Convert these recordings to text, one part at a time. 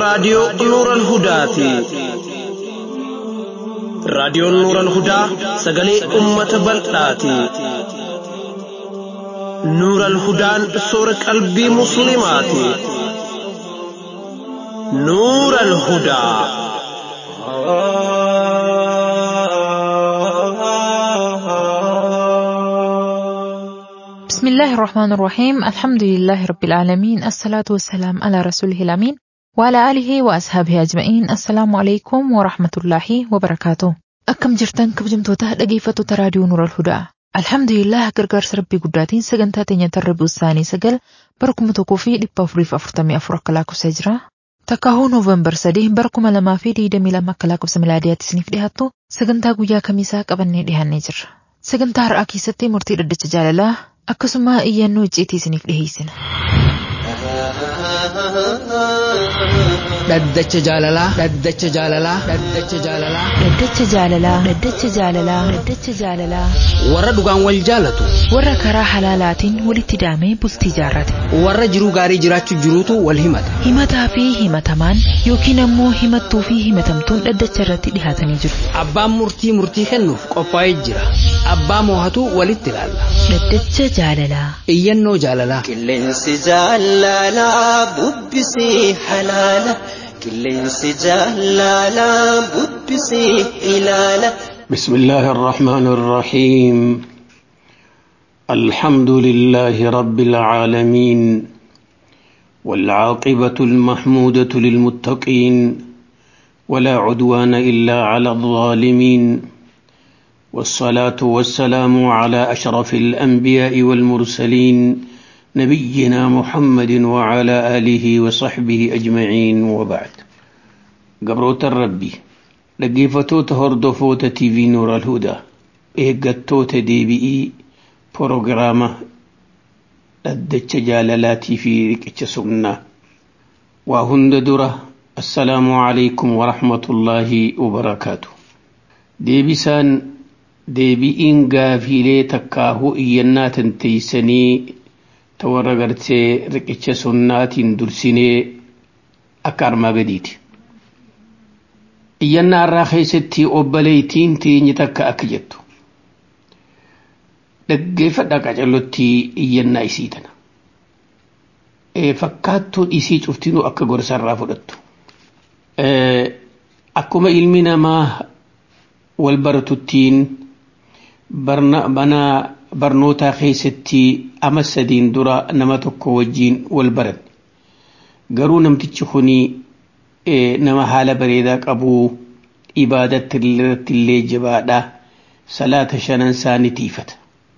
raadiyoo Nuural Hudaati. Raadiyoon Nuural Hudaa sagalee uummata bal'aati. Nuural Hudaan soora qalbii Musliimaati. Nuural Hudaa. بسم الله الرحمن الرحيم الحمد لله رب العالمين الصلاة والسلام على رسوله الأمين وعلى آله وأصحابه أجمعين السلام عليكم ورحمة الله وبركاته أكم جرتان كبجمتوتا dhaggeeffattoota raadiyoo Nuural Hudaa Alhamdulillah gargaarsa rabbii guddaatiin sagantaa teenya tarribuu isaanii sagal bara kuma tokkoo fi dhibba afuriif afurtamii afur akka lakkoofsa jira. Takkaahuu Noovembar sadii bara kuma lamaa fi digdamii lama akka lakkoofsa milaadiyaatti isiniif dhiyaattu sagantaa guyyaa kamiisaa qabannee dhiyaannee jirra. Sagantaa har'aa keessatti murtii dhaddacha jaalalaa akkasuma iyyannoo icciitii isiniif dhiheessina. Dhaddacha jaalalaa. Dhaddacha jaalalaa. Dhaddacha jaalalaa. Dhaddacha jaalalaa. Dhaddacha jaalalaa. Dhaddacha jaalalaa. Warra dhugaan wal jaalatu. Warra karaa halaalaatiin walitti daamee bultii jaarrate. Warra jiruu gaarii jiraachuu jiruutu wal himata. Himataa fi himatamaan yookiin ammoo himattuu fi himatamtuun dhaddacha irratti dhihaatanii jiru. Abbaan murtii murtii kennuuf qophaa'ee jira. Abbaa moohatu walitti ilaalla. Dhaddacha jaalalaa. Iyyannoo jaalalaa. Qilleensi jaalalaa bubbisii halaala. Qilleensi jaalalaa bubbisii ilaala. بسم الله الرحمن الرحيم الحمد لله رب العالمين والعاقبة المحمودة للمتقين ولا عدوان إلا على الظالمين والصلاة والسلام على أشرف الأنبياء والمرسلين نبينا محمد وعلى آله وصحبه أجمعين وبعد قبروت الربي dhaggeeffatoota hordofoota TV Nooral Hudaa eeggattoota deebi'ii proogiraama dhaddacha jaalalaatii fi riqicha sunnaa waa hunda dura assalaamu alaikum warahmatullaahi wabarakaatu deebisaan deebi'iin gaafiilee takkaahuu iyyannaa tanteeysanii ta warra gartee riqicha sunnaatiin dursinee akka armaa gadiiti iyyannaa irraa keessatti obboleeytiin teenye takka akka jettu dhaggeeffadha qacallottii iyyannaa isii tana fakkaattuun isii cuftinuu akka gorsarraa fudhattu akkuma ilmi namaa wal baratuttiin mana barnootaa keessatti ama sadiin dura nama tokko wajjiin wal baran garuu namtichi kunii nama haala bareedaa qabu ibaadatti irratti illee jabaadha salaata shanan isaa ni tiifata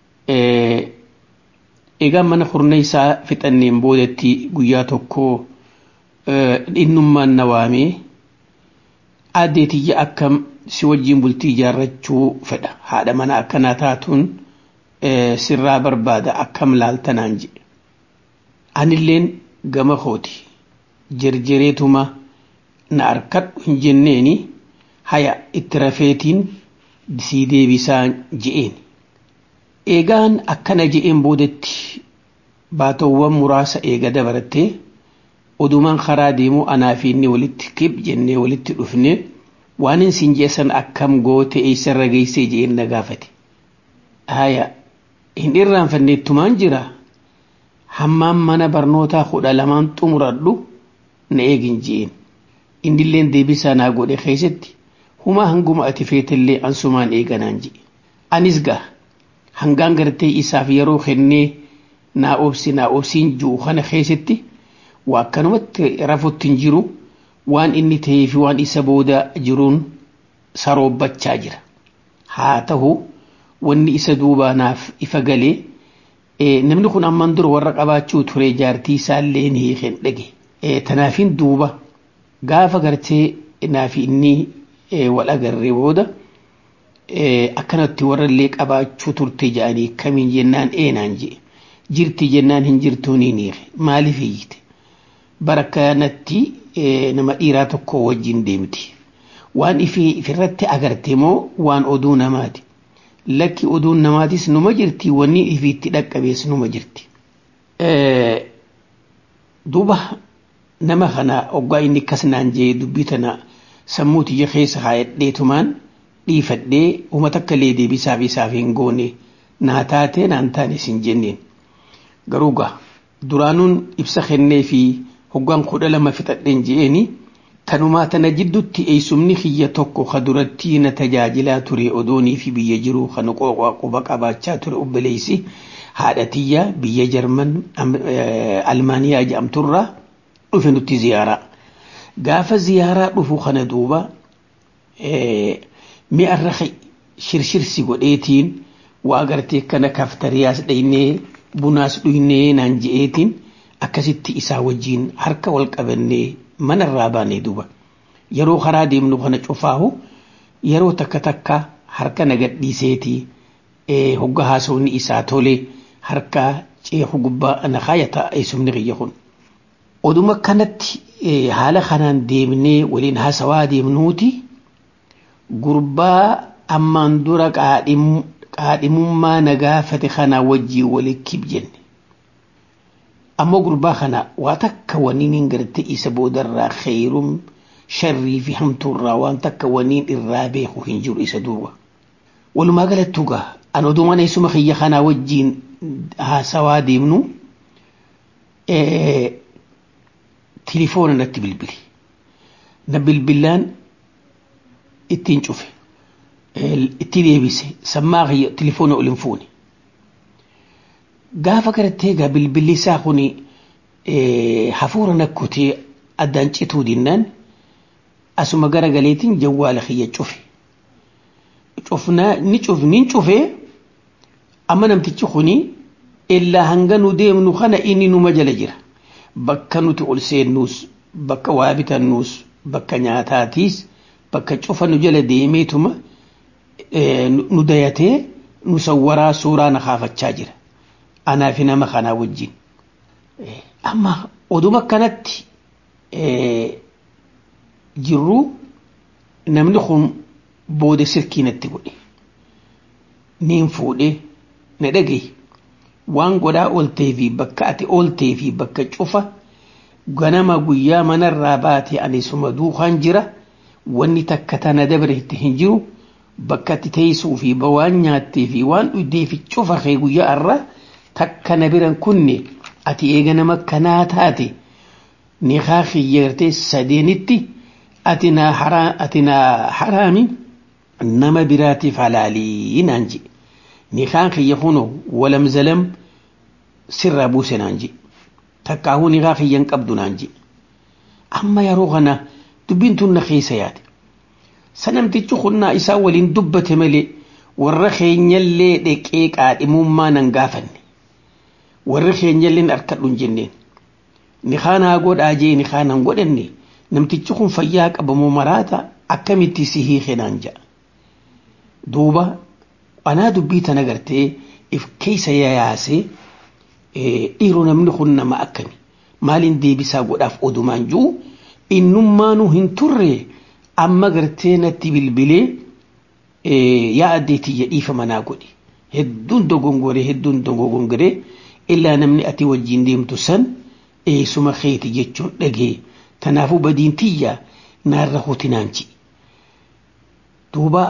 egaa mana kurna isaa fixanneen boodatti guyyaa tokko innummaan na waamee aaddeetiyya akkam si wajjiin bultii ijaarrachuu fedha haadha mana akkanaa taatuun sirraa barbaada akkam laaltanaan jedhe anilleen gama kooti jerjereetuma na arkadhu hin jenneeni haya itti rafeetiin sii deebisaan je'een eegaan akkana je'een boodatti baatawwan muraasa eega dabarattee odumaan karaa deemuu anaa fi inni walitti kib jennee walitti dhufne waan hin siin jeessan akkam goote eessarra geessee je'een na gaafate haya hin irraanfanneettumaan jira hammaan mana barnootaa kudha lamaan xumuradhu na eegin je'een indilleen deebisaa naa godhe keessatti humaa hanguma ati feetellee ansumaan eeganaan jedhe anis gaa hangaan gartee isaaf yeroo kennee naa obsi naa obsiin ji'u kana keessatti waa akkanumatti rafutti hin jiru waan inni ta'ee fi waan isa booda jiruun saroobbachaa jira haa ta'u wanni isa duubaa naaf ifa galee namni kun amman dura warra qabaachuu ture jaartii isaallee ni hiiken dhage tanaafin duuba gaafa gartee naafi inni wal agarree booda akkanatti warrallee qabaachuu turte jedhanii kamiin jennaan eenaan jedhe jirti jennaan hin jirtuu ni niire maaliif hiyyite bara kanatti nama dhiiraa tokko wajjin deemti waan ifi ifirratti agarte moo waan oduu namaati lakki oduun namaatis numa jirti wanni ifiitti dhaqqabees numa jirti duuba nama kana oggaa inni akkas naan jee dubbii tana sammuu tiyya keessa haayadheetumaan dhiifadhee uummata akka illee deebisaaf isaaf hin goone naa taatee naan taane isin jenneen garuu gaa duraanuun ibsa kennee fi hoggaan kudha lama fixadheen je'eeni tanumaa tana jiddutti eeysumni kiyya tokko ka duratti na tajaajilaa ture odoonii fi biyya jiru kan quba qabaachaa ture obboleessi haadha tiyya biyya jarman almaaniyaa jedhamturraa dhufe nutti ziyaaraa gaafa ziyaaraa dhufu kana duuba mi'arra shirshirsi godheetiin waa gartee kana kaftariyaas dhaynee bunaas dhuynee naan je'eetiin akkasitti isaa wajjiin harka wal qabannee manarraa baanee duuba yeroo karaa deemnu kana cufaahu yeroo takka takka harka nagadhiiseetii hogga haasawni isaa tole harka ceeku gubbaa ana kaayata eessumni kiyya kun oduma kanatti haala kanaan deemnee waliin haasawaa deemnuuti gurbaa ammaan dura qaadhimummaa nagaafate kana wajjii walikkib jenne ammoo gurbaa kana waa takka waniin hin garte isa boodarraa kheyrum sharrii fi hamtuurraa waan takka waniin irraa beeku hin jiru isa duuba walumaa galattuu gaa an odumaan eessuma kiyya kanaa wajjiin haasawaa deemnu tilifoona natti bilbili na bilbilaan ittiin cufe itti deebise sammaa kiyya tilifoona olin fuune gaafa gartee egaa bilbilli isaa kun hafuura nakkutee addaan cituu dinnaan asuma gara galeetiin jawwaala kiyya cufe cufnaa ni cuf nin cufee amma namtichi kuni illaa hanga nu deemnu kana inni numa jala jira bakka nuti ol seennuus bakka waa bitannuus bakka nyaataatiis bakka cufa nu jala deemeetuma nu dayatee nu sawwaraa suuraa na kaafachaa jira anaa fi nama kanaa wajjin amma oduma kanatti jirru namni kun booda sirkii natti godhe niin fuudhe na dhagaye waan godhaa ooltee fi bakka ati ooltee fi bakka cufa ganama guyyaa manarraa baate ani suma duukaan jira wanni takka tana dabre itti hin jiru bakka ati teessuu fi waan nyaattee fi waan dhugdee fi cufa kee guyyaa irraa takka na biran kunne ati eega nama kanaa taate niqaa kiyyeertee sadeenitti ati na haraami nama biraatiif halaalii naan jedhe niqaan kiyya kuno walam zalam sirraa buuse naan jedhe takkaahuu niqaa kiyyan qabdu naan jedhe amma yeroo kana dubbiin tun na keessa yaade sanamtichi kunnaa isaa waliin dubbate malee warra keenyallee dheqee qaadhimummaa nan gaafanne warri keenyalleen harkadhu hin jenneen ni kaanaa godhaa jee ni kaanaan godhanne namtichi kun fayyaa qabamoo maraata akkamitti si hiike naan ja'a duuba anaa dubbii tana gartee if keessa yaasee dhiiroo namni kun nama akkami maaliin deebisaa godhaaf odumaan jiru innummaanuu hin turre amma gartee natti bilbilee yaa addeetiyya dhiifa manaa godhe hedduun dogongoree hedduun dogongoree illaa namni ati wajjiin deemtu san eesuma keeti jechuun dhagee tanaafuu badiin tiyya naarra hutinaanchi duuba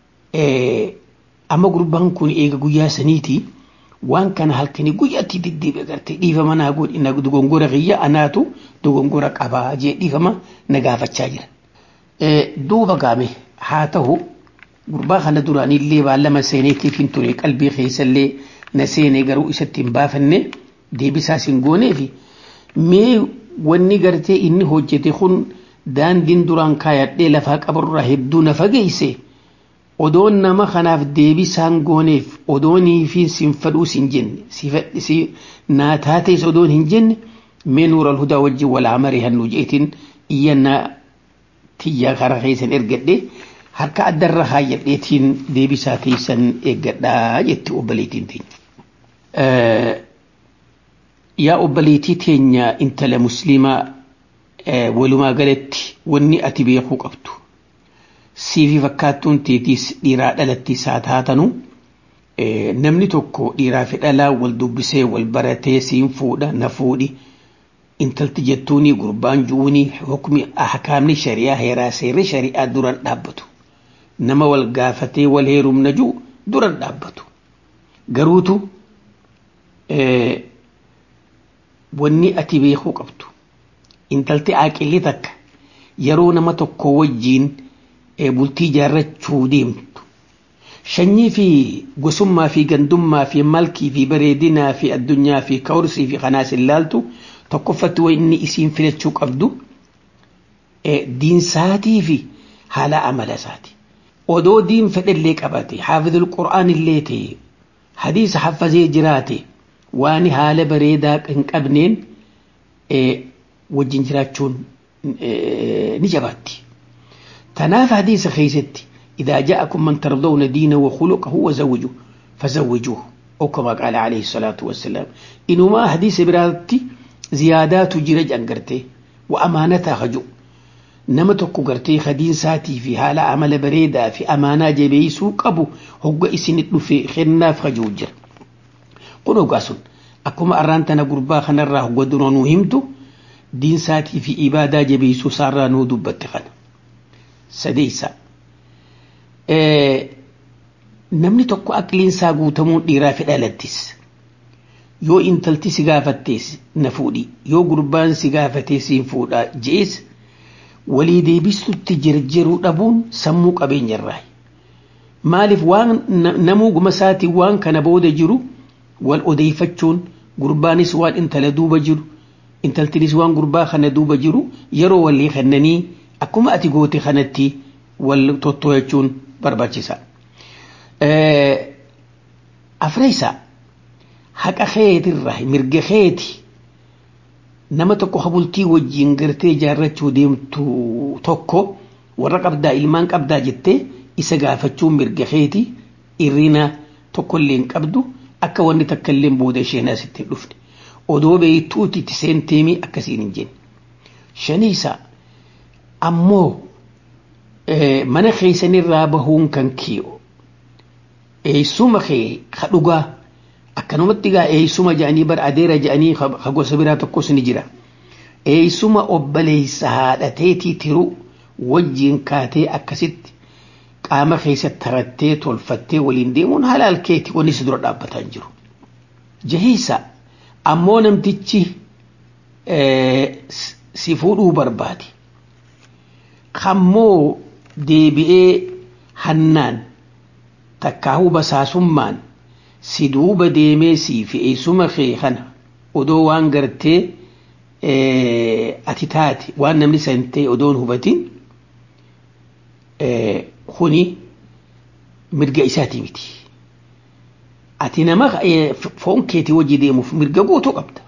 amma gurbaan kun eega guyyaa saniiti waan kana halkanii guyyaatti deddeebi'e gartee dhiifama naa godhi na dogongora kiyya anaatu dogongora qabaa jee dhiifama na gaafachaa jira. Duuba gaame haa ta'u gurbaa kana duraanillee baallama seeneetiif hin ture qalbii keessallee na seenee garuu isatti hin baafanne deebisaas hin gooneefi mee wanni gartee inni hojjete kun daandiin duraan kaayadhee lafaa qabarraa hedduu na fageeyse odoon nama kanaaf deebisaan gooneef odoonii fi sin fadhuu sin jenne si naa taatees odoon hin jenne mee nuura alhudaa wajjin walaa marii hannu jeetiin iyyannaa tiyyaa karaa keessan ergadhe harka addarra haayyadheetiin deebisaa teessan eeggadhaa jetti obboleettiin teenya. Yaa obboleettii teenya intala musliimaa walumaa galatti wanni ati beekuu qabdu. Siifi fakkaattuun teetiis dhiiraa dhalattiis haa taatanu namni tokko dhiiraa fi dhalaa wal dubbisee wal baratee siin fuudha na fuudhi intalti jettuuni gurbaan ju'uuni hukmi ahkaamni shari'aa heeraa seerri shari'aa duran dhaabbatu nama wal gaafatee wal heerumna ju'u duran dhaabbatu garuutu wanni ati beekuu qabdu intalti aaqilli takka yeroo nama tokko wajjiin bultii jaarrachuu deemtu shanyii fi gosummaa fi gandummaa fi malkii fi bareedinaa fi addunyaa fi kawrsii fi kanaas ilaaltu tokkoffatti wanni isiin filachuu qabdu diinsaatii fi haala amala isaati. Odoo diin fedhallee qabate haafidul qura'aan illee ta'e hadiisa haffazee jiraate waan haala bareedaa hin qabneen wajjin jiraachuun ni jabaatti. تناف حديث خيستي إذا جاءكم من ترضون دينه وخلقه وزوجوه فزوجوه أو كما قال عليه الصلاة والسلام إنما حديث براتي زيادات جرج أنقرتي وأمانتها خجو نما تكو قرتي خدين ساتي في حالة عمل بريدة في أمانة جبيسو قبو هو إسنت في خناف خجو جر قلوا قاسون أكما أرانتنا قربا خنرا هو درونو همتو دين ساتي في إبادة جبيسو سارانو دبت خنا sadeessa namni tokko aqliinsaa guutamuun dhiiraa fi dhalattis yoo intalti si gaafattees na fuudhi yoo gurbaan si gaafatee siin fuudha je'es walii deebistutti jirjiruu dhabuun sammuu qabeenyarraa maaliif waan namuu guma isaatiin waan kana booda jiru wal odeeffachuun gurbaanis waan intala duuba jiru intaltinis waan gurbaa kana duuba jiru yeroo walii kennanii akkuma ati goote kanatti wal tottoo'achuun barbaachisa. Afreessa haqa keetirraa mirga keeti nama tokko habultii wajjin gartee jaarrachuu deemtu tokko warra qabdaa ilmaan qabdaa jettee isa gaafachuun mirga keeti irrina tokkollee hin qabdu akka wanni takkallee booda isheen asitti hin dhufne odoo beektuuti itti seenteemii akkasiin hin jenne. Shaniisa ammoo mana keessanirraa bahuun kan kiyo eeysuma kee ka dhugaa akkanumatti gaa eeysuma jedhanii bar adeera jedhanii ka gosa biraa tokkos ni jira eeysuma obboleessa haadhateetii tiru wajjiin kaatee akkasitti qaama keessa tarattee tolfattee waliin deemuun halaal keeti wanni si dura dhaabbataa hin jiru. Jahiisa ammoo namtichi si fuudhuu barbaade. Kammoo deebi'ee hannaan takkaahuu basaasummaan si duuba deemee sii fi eessuma kee kana odoo waan gartee ati taate waan namni san ta'e odoon hubatin kuni mirga isaati miti. Ati nama foon keetii wajji deemuuf mirga guutuu qabda.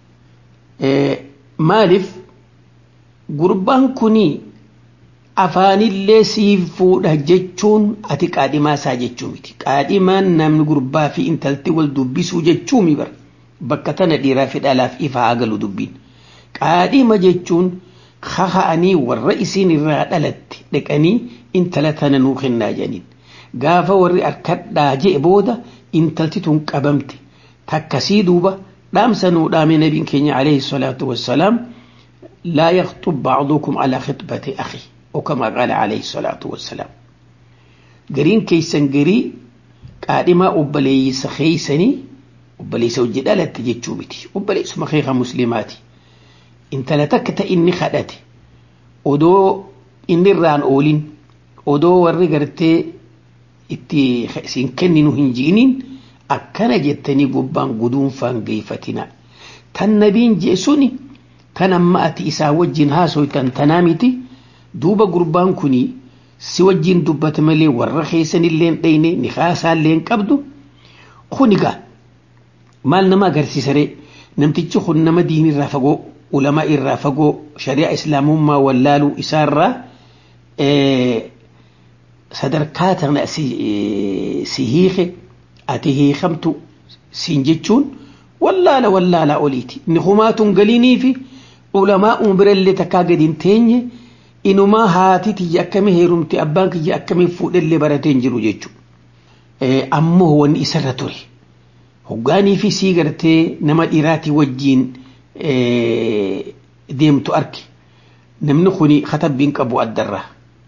Maaliif gurbaan kuni afaanillee siif fuudha jechuun ati qaadhimaa isaa jechuu miti. Qaadhimaan namni gurbaa fi intalti wal dubbisuu jechuu mi bara. Bakka tana dhiiraa fi dhalaaf ifa haa galu dubbiin. Qaadhima jechuun kaka'anii warra isiin irraa dhalatte dhaqanii intala tana nuu kennaa jedhaniin. Gaafa warri harkadhaa je'e booda intalti tun qabamte takkasii duuba dhaamsa nuu dhaame nabiin keenya alayhi salaatu wassalaam laa yaktub bacdukum alaa khitbati akhi oo kama qaala alayhi salaatu wassalaam gariin keeysan garii qaadhimaa obboleeysa keeysanii obboleeysa hojii dhalatte jechuu miti obboleeysuma keeka muslimaati intala takka ta inni kadhate odoo inni irraan oolin odoo warri gartee itti siin kenninu hin ji'iniin akkana jettanii gubbaan guduunfaan geeffatina tan nabiin jee suni tan amma ati isaa wajjin haasoytan tanaa miti duuba gurbaan kuni si wajjin dubbate malee warra keessanillee dhayne nikaasaallee hin qabdu kunigaa maal nama agarsiisaree namtichi kun nama diinirraa fagoo ulamaa irraa fagoo shari'a islaamummaa wallaaluu isaarraa sadarkaa tana si hiike ati hiikamtu siin jechuun wallaala wallaala oliiti inni humaatuun galiinii fi ulamaa umbirallee takkaa gadi hin teenye inumaa haati tiyya akkamii heerumti abbaan kiyya akkamii fuudhellee baratee hin jiru jechuudha. Ammoo wanni isarra ture hoggaanii fi sii gartee nama dhiiraatii wajjiin deemtu arge namni kuni katabbiin qabu addarraa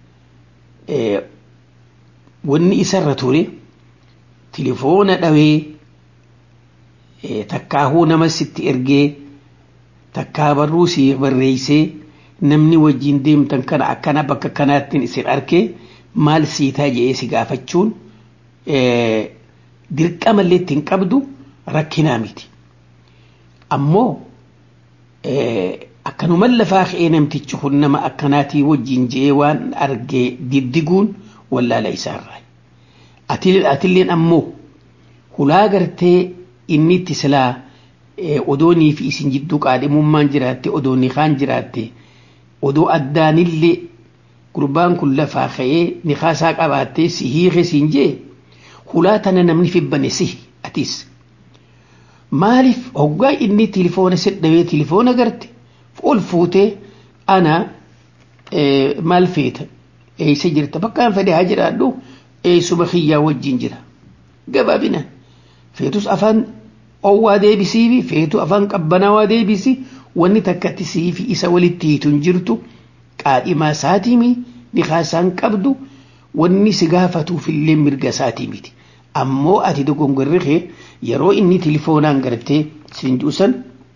wanni isarra ture tilifoona dhawee takkaahuu nama sitti ergee takkaa barruu si barreeysee namni wajjin deemtan kana akkana bakka kanaattiin isin arge maal siitaa jedhee si gaafachuun dirqamallee ittiin qabdu rakkinaa miti ammoo akkanuman lafaa ka'ee namtichi kun nama akkanaatii wajjin je'ee waan argee diddiguun wallaala isaarraa atilleen ammoo hulaa gartee inni itti silaa odoonii fi isin jidduu qaadhimummaan jiraatte odoonni kaan jiraatte odoo addaanillee gurbaan kun lafaa ka'ee nikaasaa qabaattee si hiike siin jee hulaa tana namni fibbane si atis maaliif hoggaa inni tilifoona sedhawee tilifoona garte ol fuutee ana maal feeta eeysa jirta bakkaan fedhe haa jiraadhu eeysuma kiyyaa wajjin jira gabaabinaan feetus afaan owwaa deebisii fi feetu afaan qabbanaawaa deebisi wanni takkatti sii fi isa walitti hiitun jirtu qaadhimaa isaatiimi nikaasaan qabdu wanni si gaafatuufillee mirga isaatii miti ammoo ati dogongorri kee yeroo inni tilifoonaan gartee siin juusan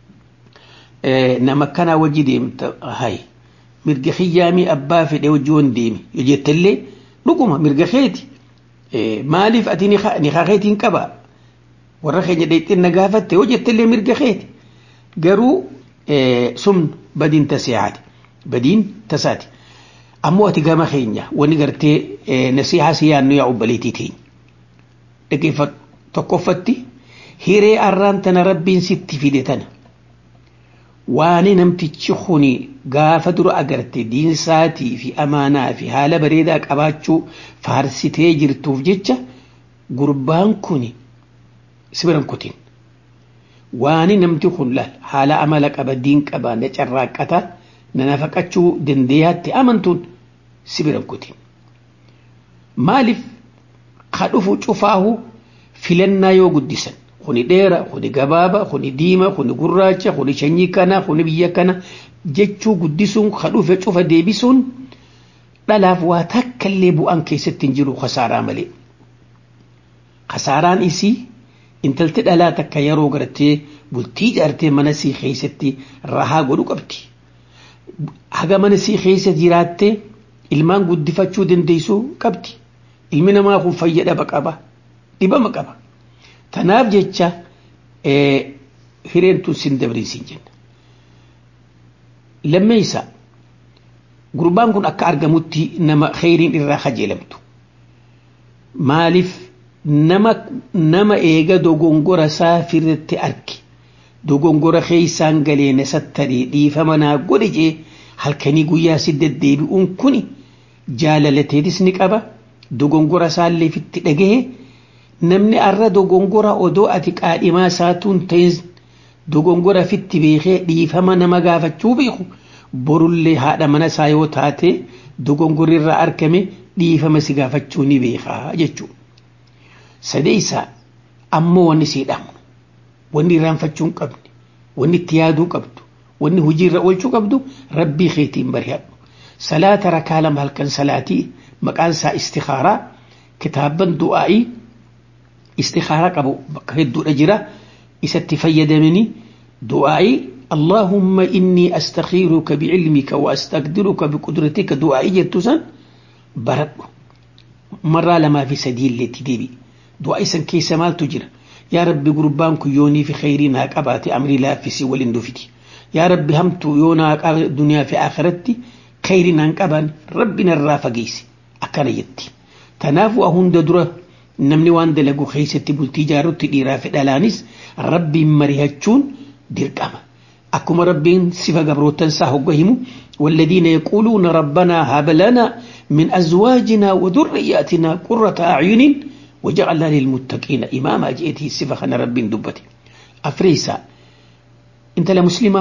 nama kanaa wajji deemta hay mirga kiyyaamii abbaa fedhe wajji wan deemi yoo jettallee dhuguma mirga keeti maaliif ati nikaa keetiin qaba warra keenya dheexxinna gaafatte yoo jettallee mirga keeti garuu sun badiin taseehaati badiin tasaati ammoo ati gama keenya wani gartee nasihaa si yaannu yaa obbaleetii teenya dhaggeeffadhu tokkoffatti hiree arraan tana rabbiin sitti fide tana waani namtichi kuni gaafa dura agarte diinsaatii fi amaanaa fi haala bareedaa qabaachuu faarsitee jirtuuf jecha gurbaan kuni sibiran kutin waani namti kun laal haala amala qaba diin qaba na carraaqqata na nafaqachuu dandeeyaatti amantuun sibiran kutin maaliif ka dhufu cufaahu filannaa yoo guddisan kuni dheera kuni gabaaba kuni diima kuni gurraacha kuni sanyii kana kuni biyya kana jechuu guddisuun ka dhufe cufa deebisuun dhalaaf waa takkallee bu'aan keessatti hin jiru kasaaraa malee kasaaraan isii intalti dhalaa takka yeroo gartee bultii jaartee mana sii keessatti rahaa godhu qabdi haga mana sii keessa jiraattee ilmaan guddifachuu dandeessuu qabdi ilmi namaa kun fayyadama qaba dhibama qaba tanaaf jecha hireen tun sin dabriisin jenna lammeeysa gurbaan kun akka argamutti nama kheyriin irraa kajeelamtu maaliif nama nama eega dogongora isaa firratti arge dogongora keeysaan galee na sattadee dhiifama naa godhe jee halkanii guyyaa si deddeebi'uun kuni jaalalateetis ni qaba dogongora isaallee fitti dhagahe namni arra dogongora odoo ati qaadhimaa isaatuun ta'in dogongora fitti beekee dhiifama nama gaafachuu beeku borullee haadha mana isaa yoo taate dogongorri irraa argame dhiifama si gaafachuu ni beekaa jechuudha. Sadeessaa ammoo wanni sii dhamu wanni irraanfachuu hin qabne wanni itti yaaduu qabdu wanni hojiirra oolchuu qabdu rabbii keetiin barihadhu. Salaata rakaa lama halkan salaatii maqaan isaa istikaaraa kitaaban du'aa'ii istikaaraa qabu bakka hedduudha jira isatti fayyadamanii du'aa'ii اللهم إني أستخيرك بعلمك وأستقدرك بقدرتك دعائي جتوسا برد مرة لما في سبيل التدبي دعائي سن كيس مال تجر يا ربي قربان يوني في خيرين هاك أباتي أمري لا في سوى الاندفتي يا ربي همت يونا دنيا في آخرتي خيرين هاك أبان ربنا الرافقيسي أكان يتي تنافو أهون درة namni waan dalagu keessatti bultii jaarutti dhiiraa fi dhalaanis rabbiin mari'achuun dirqama akkuma rabbiin sifa gabrootan isaa hogga himu والذين يقولون ربنا هب لنا من أزواجنا وذرياتنا قرة أعين وجعلنا للمتقين إماما جئته الصفة خنا رب دبتي أفريسا أنت لمسلمة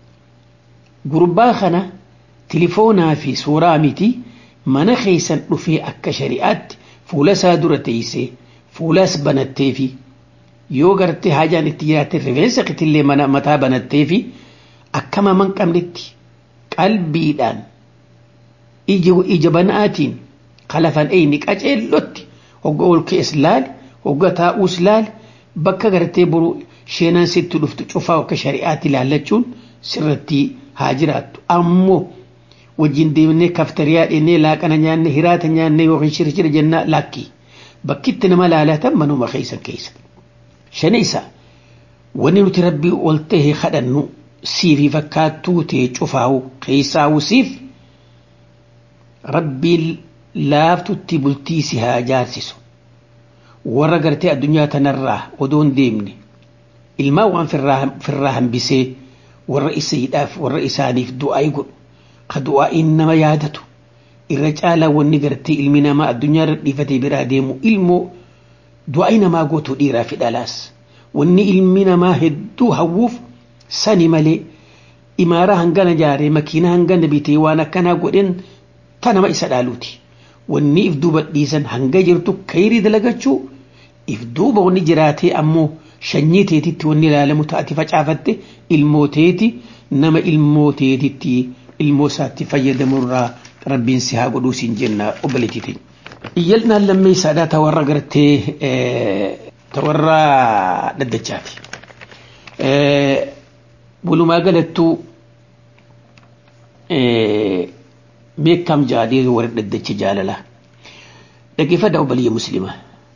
قربا خنا تليفونا في سورة متي من خيسا في أك شريعات fuula isaa dura teessee fuulas banattee fi yoo gartee haajaan itti jiraatte rifeensa kitillee mana mataa banattee fi akkama man qabnetti qalbiidhaan ija banaatiin kalafan eyni qaceellotti hogga ol kees laali hogga taa'uus laali bakka gartee boru sheenaan sitti dhuftu cufaa akka shari'aatti ilaallachuun sirratti haa jiraattu ammoo wajjin deemnee kaftariyaa dhennee laaqana nyaanne hiraata nyaanne yookiin shirshira jennaa lakkii bakkitti nama laalatan manuma keeysan keessa shani isaa wanni nuti rabbii ol ta'e kadhannu siifi fakkaattuu ta'e cufaawu keessaa'u siif rabbiin laaftutti bultii si haa jaarsisu warra gartee addunyaa tanarraa odoon deemne ilmaan waan firraa hambisee warra isaadhaaf warra isaaniif du'aa godhu ka du'aa'iin nama yaadatu irra caalaa wanni gartee ilmi namaa addunyaa irra dhiifatee biraa deemu ilmoo du'aa'i namaa gootu dhiiraa fi dhalaas wanni ilmi namaa hedduu hawwuuf sani malee imaaraa hangana jaaree makiinaa hangana bitee waan akkanaa godhen ta nama isa dhaaluuti wanni if duuba dhiisan hanga jirtu kayrii dalagachuu if duuba wanni jiraatee ammoo shanyii teetitti wanni ilaalamu taati facaafatte ilmoo teeti nama ilmoo teetitti ilmoo isaatti fayyadamurraa rabbiin si haa godhuu siin jenna obboleettiitiin. Iyyalnaan lammee isaadhaa ta warra gartee ta warra dhaddachaati. Walumaa galattuu beekam jaalee warra dhaddacha jaalala. Dhaggeeffadha obboleeyya musliimaa.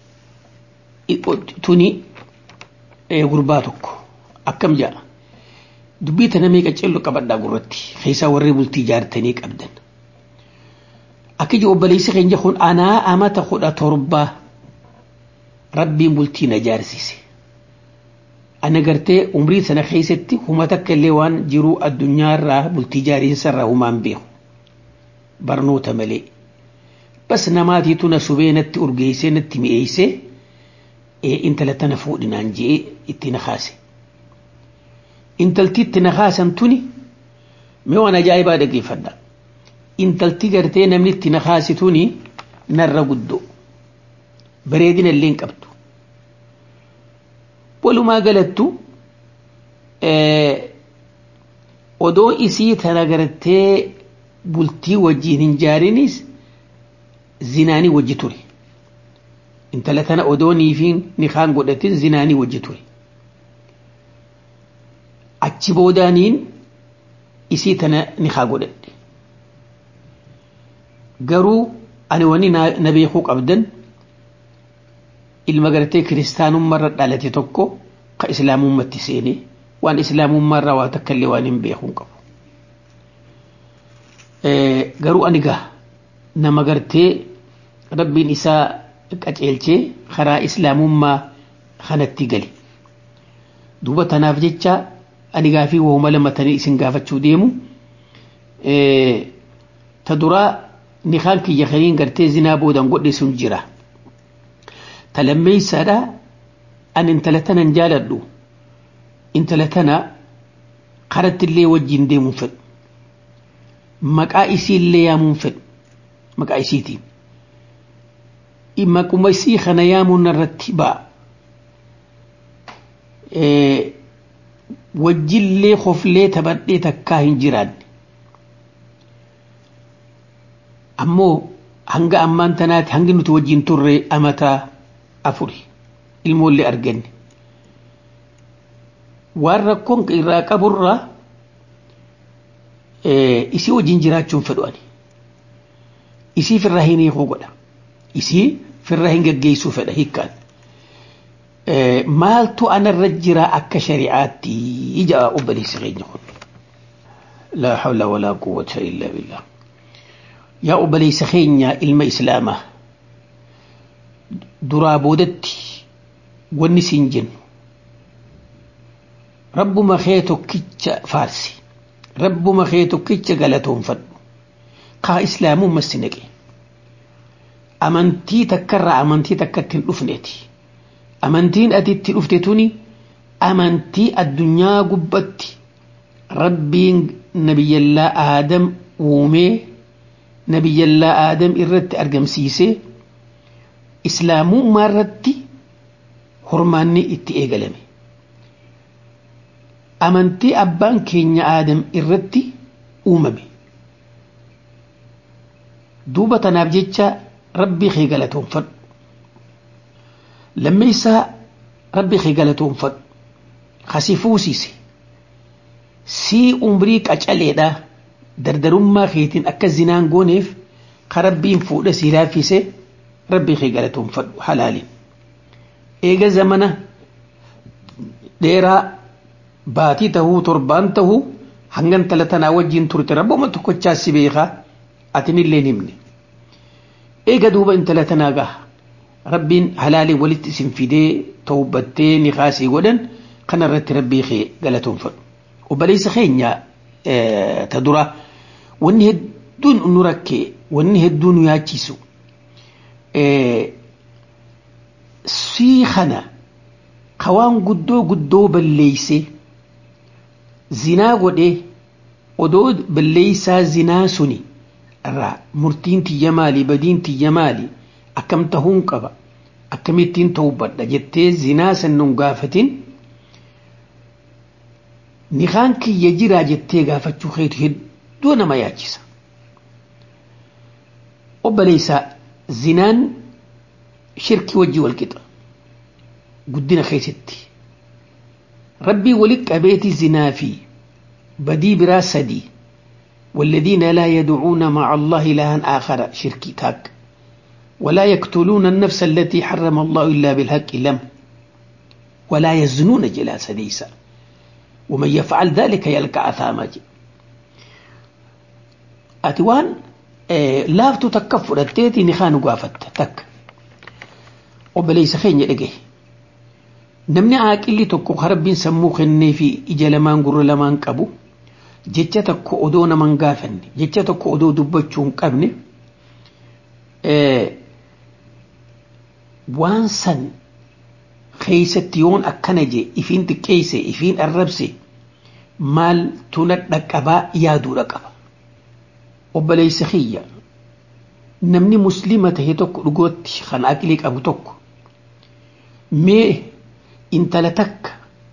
Tuni gurbaa tokko akkam jaa dubbii tana meeqa cellu qabadhaa gurratti keessaa warri bultii jaartanii qabdan. Akka iji obboleessi keenya kun anaa amata kudha torbaa rabbiin bultii na jaarsise. Ana gartee umrii sana keessatti huma takka illee waan jiru addunyaarraa bultii jaariinsarraa humaan beeku. Barnoota malee. Bas namaatiitu na subee natti urgeessee natti mi'eessee intala tana fuudhinaan je'ee itti na kaase. Intalti itti na kaasan tuni mee waan ajaa'ibaa dhaggeeffadha. Intalti gartee namni itti na kaase tuni narra guddoo. Bareedina illee hin qabdu. Walumaa galattu odoo isii tana gartee bultii wajjiin hin jaarinis zinaanii wajji ture. intala tana odoo niifiin nikaan godhatin zinaanii wajji ture. Achi boodaaniin isii tana nikaa godhadhe. Garuu ani wani na beekuu qabdan ilma gartee kiristaanummaarra dhalate tokko ka islaamummatti seene waan islaamummaarraa waa takka illee waan hin beekuu qabu. Garuu ani gaa nama gartee rabbiin isaa qaceelchee karaa islaamummaa kanatti gali. Duuba tanaaf jecha ani gaafii waa'uma lamatanii isin gaafachuu deemu. Ta duraa nikaan kiyya kaniin gartee zinaa boodan godhe sun jira. Ta lammeeysaadha ani intala tanan jaaladhu. Intala tana karatti illee wajjin deemuun fedhu. Maqaa isii illee yaamuun fedhu. Maqaa isiitiin. maquma isii kana yaamuun irratti ba'a. Wajjillee hoflee taphadhee takkaa hin jiraanne. Ammoo hanga ammaan tanaati hangi nuti wajjin turre amataa afuri ilmoollee arganne. Waan rakkoon irraa qaburraa isii wajjin jiraachuun fedhu ani. Isiif irraa hin hiikuu godha. isii firra hin geggeessuu fedha hiikkaan. Maaltu anarra jira akka shari'aatti ija obboleessi keenya kun. Laa hawla walaa quwwata illaa billah. Yaa obboleessa keenya ilma islaamaa duraa boodatti wanni siin jennu rabbuma kee tokkicha faarsi rabbuma kee tokkicha galatoonfadhu kaa islaamumma si naqe. amantii takkarraa amantii takkatti hin dhufneeti. Amantiin ati itti dhufte tuni amantii addunyaa gubbatti rabbiin nabiyyallaa aadam uumee nabiyyallaa aadam irratti argamsiisee islaamummaa irratti hormaanni itti eegalame. amantii abbaan keenya aadam irratti uumame duuba tanaaf jecha rabbii kee galatoonfadhu lammeessaa rabbii kee galatoonfadhu kasi fuusise sii umrii qacaleedha dardarummaa keetiin akka zinaan gooneef ka rabbiin fuudha sii laaffise rabbii kee galatoonfadhu halaaliin eega zamana dheeraa baatii tahuu torbaan tahuu hangan tala tanaa wajjiin turte rabbuma tokkochaa si beekaa atinillee himne eega duuba intala tanaa gaha rabbiin halaalii walitti isin fidee tawbattee ni kaasii godhan kana irratti rabbii kee galatoonfadhu obboleessa keenya ta dura wanni hedduun nu rakkee wanni hedduun nu yaachisu sii kana kawaan guddoo guddoo balleeyse zinaa godhee odoo balleeysaa zinaa suni irraa murtiin tiyya maali badiin tiyya maali akkam tahuun qaba akkamittiin tawbadha jettee zinaa sannuun gaafatin nikaan kiyya jiraa jettee gaafachuu keetu hedduu nama yaachisa obboleeysaa zinaan shirkii wajjii walqixa guddina keessatti rabbii walitti qabeeti zinaa fi badii biraa sadii والذين لا يدعون مع الله إلها آخر شركي تاك ولا يقتلون النفس التي حرم الله إلا بالحق لم ولا يزنون جلا سديسا ومن يفعل ذلك يلقى أثاما أتوان إيه لافتو تكفر التيتي نخان قافت تك وبليس خين يلقيه namni aaqilli tokko harabbiin sammuu kennee fi ija lamaan gurra lamaan qabu jecha tokko odoo naman gaafanne jecha tokko odoo dubbachuu hin qabne waan san keeysatti yoon akkana je ifiin xiqqeeyse ifiin arrabse maal tuna dhaqqabaa yaaduudha qaba obboleeysa kiyya namni muslima tahe tokko dhugootti kan aqlii qabu tokko mee intala takka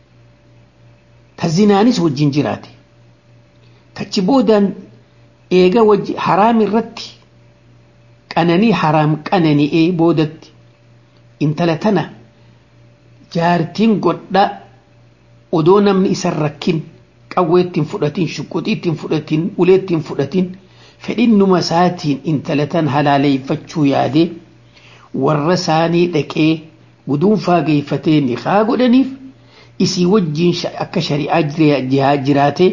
ta zinaanis wajjin jiraate tachi boodaan eega wajji haraam irratti qananii haraam qanani'ee boodatti intala tana jaartiin godha odoo namni isan rakkin qawweettiin fudhatin shuquxiittiin fudhatin uleettiin fudhatin fedhinnuma isaatiin intala tan halaaleeffachuu yaadee warra isaanii dhaqee guduunfaa geeffatee niqaa godhaniif isii wajjiin akka shari'aa jiraate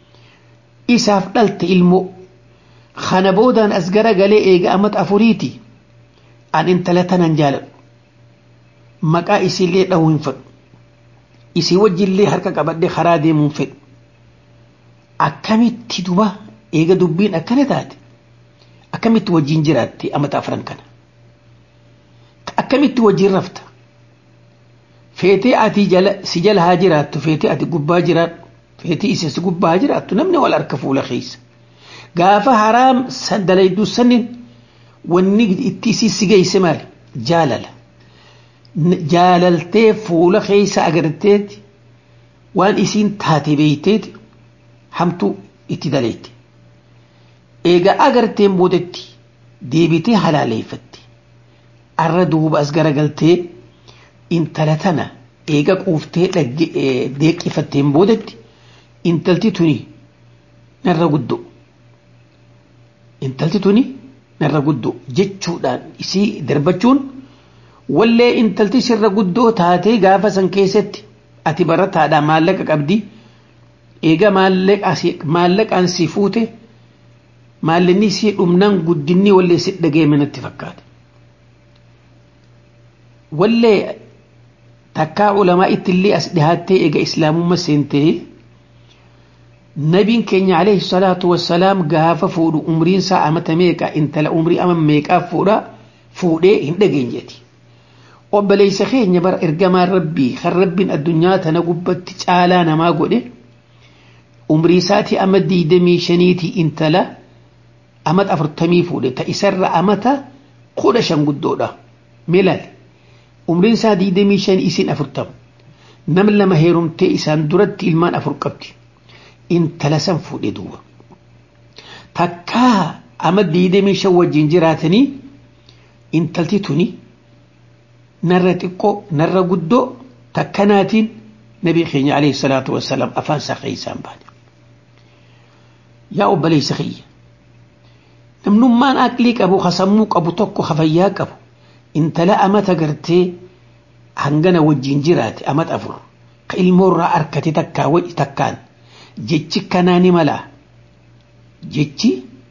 isaaf dhalte ilmoo kana boodaan as gara galee eega amata afuriiti an intala tanan jaaladhu maqaa isiillee dhahuu hin fedhu isii wajjillee harka qabadhee karaa deemuu hin fedhu akkamitti duba eega dubbiin akkana taate akkamitti wajjiin jiraatte amata afran kana akkamitti wajjiin rafta feetee ati jala si jala haa jiraattu feetee ati gubbaa jiraadhu feetee isa si gubbaa haa jiraattu namni wal harka fuula keessa gaafa haraam dalayduu sanin wanni itti isii si geesse maali jaalala jaalaltee fuula keessa agarteeti waan isiin taate beeyteeti hamtuu itti daleetti eega agarteen boodetti deebitee halaaleeffatte arra duuba as garagaltee intala tana eega quuftee deeqifatteen boodetti intalti tuni narra guddo intalti tuni narra guddo jechuudhaan isii darbachuun wallee intalti sirra guddoo taatee gaafa san keessatti ati barataadhaa maallaqa qabdi eega maallaqaan si fuute maallaqni si dhumnaan guddinni wallee si dhageeme natti fakkaate wallee takkaa ulamaa ittillee as dhihaattee eega islaamummaa seentee nabiin keenya alayhi salaatu wassalaam gaafa fuudhu umriin isaa amata meeqa intala umrii ama meeqaa fuudha fuudhee hin dhageenyeeti obboleessa keenya bara ergamaan rabbii kan rabbiin addunyaa tana gubbatti caalaa namaa godhe umrii isaatii ama diidamii shaniitii intala amata afurtamii fuudhe ta isarra amata kudha shan guddoodha milaal umriin isaa diidamii shan isin afurtama nam lama heerumtee isaan duratti ilmaan afur qabdi intala san fuudhe duuba takkaa ama diidamii shan wajjin jiraatanii intalti tuni narra xiqqoo narra guddoo takkanaatiin nabii keenya alayhi salaatu wassalaam afaan isaa keeysaan baane yaa obboleessa kiyya namnummaan aqlii qabu hasammuu qabu tokko hafayyaa qabu intala amata gartee hangana wajjin jiraate amata afur ka ilmoorraa arkate takkaa wa'i takkaan jechi kanaa ni malaa jechi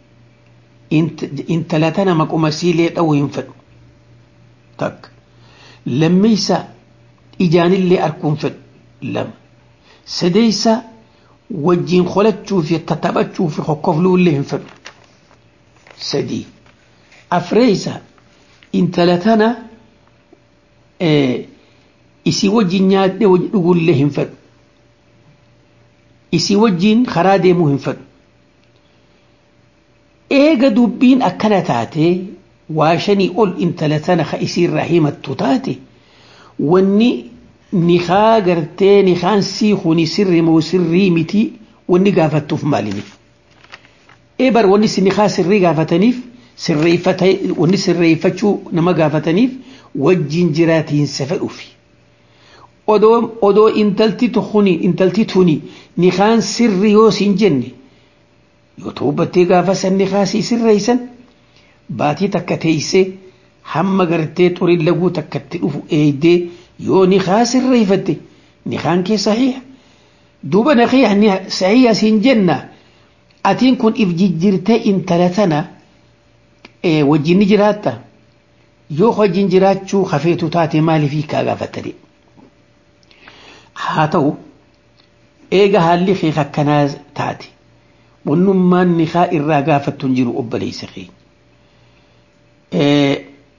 intala tana maquma siilee dha'uu hin fedhu takka lammeeysa ijaanillee arguun fedhu lama sadeeysa wajjin qolachuu fi tattaphachuu fi kokkofluullee hin fedhu sadii afreeysa intala tana isii wajjin nyaadhee dhugullee hin fedhu isii wajjin karaa deemuu hin fedhu eega dubbiin akkana taate waa shanii ol intala tana ka isiirraa himattu taate wanni nikaa gartee nikaan sii kuni sirri moo sirrii miti wanni gaafattuuf maalimi ee bar wanni si nikaa sirrii gaafataniif sirreeffata wanni sirreeffachuu nama gaafataniif wajjin jiraatiinsa fedhuufi odoo odoo intalti tuni intalti tuni nikaan sirri yoo siin jenne yoo toobattee gaafa san nikaasii sirreeysan baatii takka teeysee hamma gartee xurin laguu takkatti dhufu eeydee yoo nikaa sirreeyfatte nikaan kee sahiha duuba naqiya sahiha siin jenna atiin kun if jijjirtee intala tana wajjin ni jiraatta yoo wajjin jiraachuu hafeetu taate maaliif kaa gaafattani haa ta'u eega haalli kee akkanaa taate wannummaan nikaa irraa gaafattu hin jiru obboleessa keenya